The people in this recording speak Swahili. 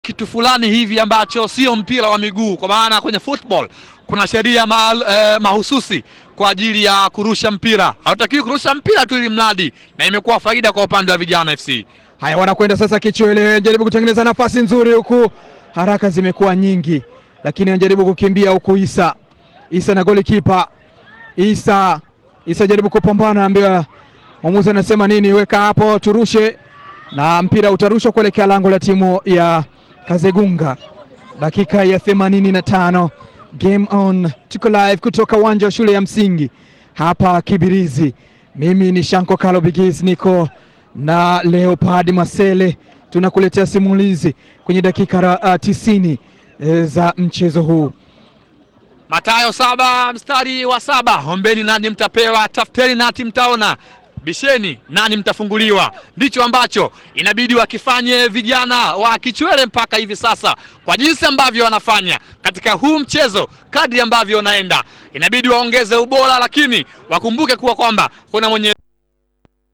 kitu fulani hivi ambacho sio mpira wa miguu, kwa maana kwenye football kuna sheria ma, eh, mahususi kwa ajili ya kurusha mpira. Hautakiwi kurusha mpira tu ili mradi, na imekuwa faida kwa upande wa vijana FC. Haya, wanakwenda sasa Kichwele, jaribu kutengeneza nafasi nzuri huku, haraka zimekuwa nyingi, lakini anajaribu kukimbia huku. Isa Isa na golikipa Isa Isa jaribu kupambana, ambiwa mwamuzi anasema nini, weka hapo turushe, na mpira utarushwa kuelekea lango la timu ya Kazegunga. Dakika ya themanini na tano game on, tuko live kutoka uwanja wa shule ya msingi hapa Kibirizi. Mimi ni Shanko Kalo Bigis, niko na Leopard Masele, tunakuletea simulizi kwenye dakika uh, tisini eh, za mchezo huu. Matayo saba mstari wa saba ombeni nani mtapewa, tafuteni nati mtaona, bisheni nani mtafunguliwa. Ndicho ambacho inabidi wakifanye vijana wa Kichwele mpaka hivi sasa, kwa jinsi ambavyo wanafanya katika huu mchezo, kadri ambavyo unaenda, inabidi waongeze ubora, lakini wakumbuke kuwa kwamba kuna mwenye